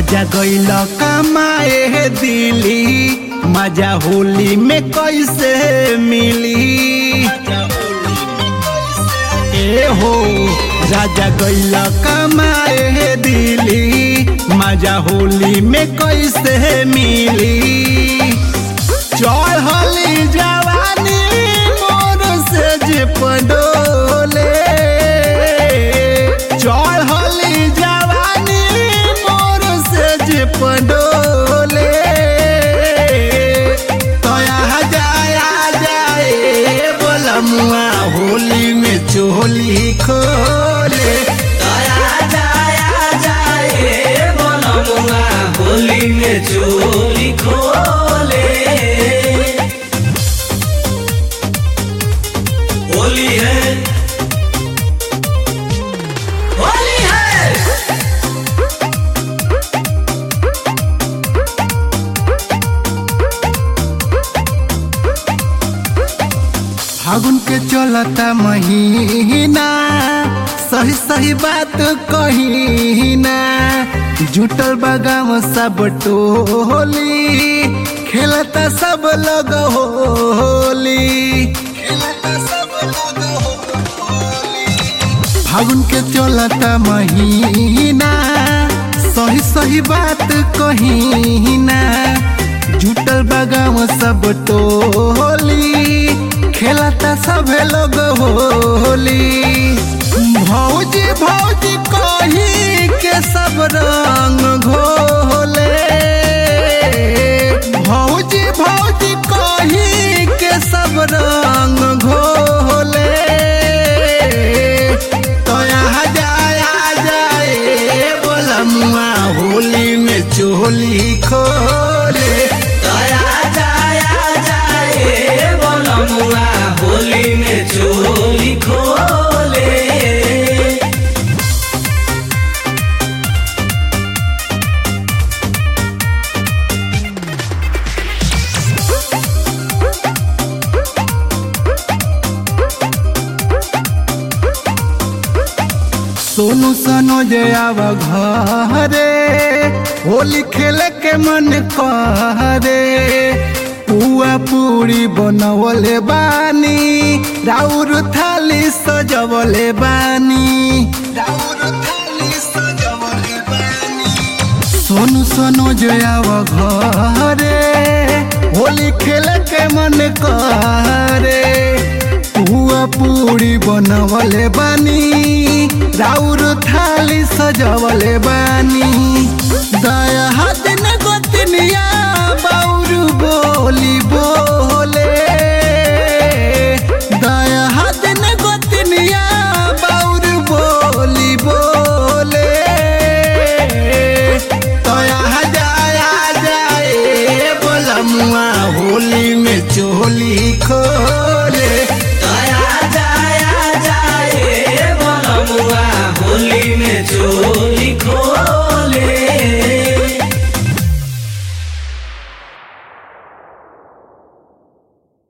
राजा गैल कमाए दिली मजा होली में कैसे मिली ए हो राजा गैल कमाए दिली मजा होली में कैसे मिली चढ़ली जवानी मोर से जे पडोले चढ़ली जवानी मोर से जे पडोले तया जाया जाए बोलमुआ होली में चोली खोले तया जाया जाए बोलमुआ होली में चोली खोले होली है होली है फागुन के चलता महीना सही सही बात कही ना जुटल बगाम सब टोली खेलता सब लोग होली खेलता सब लोग होली फागुन के चलता महीना सही सही बात कही ना जुटल बगाम सब टोली खेलता सब लोग होली भौजी भौजी कही के सब रंग घोले भौजी भौजी कही के सब रंग घोले तो यहाँ जाया जाए बोलमुआ होली में चोली खोले तया जाया जाए बोलमुआ होली में चोली खोले सोनू सनो जे आव घरे होली खेले के मन करे पुआ पूरी बनवले बानी राउर थाली सजवले बानी राउर थाली सजवले बानी सोनू सोनू जयाव घरे होली खेले के मन करे पुआ पूरी बनवले बानी राउर थाली सजवले बानी दया हाथिन गोतनिया बाउर बोली बोले दया हाथिन गोतनिया बाउर बोली बोले तया जाया जाए बोलमुआ होली में चोली खोले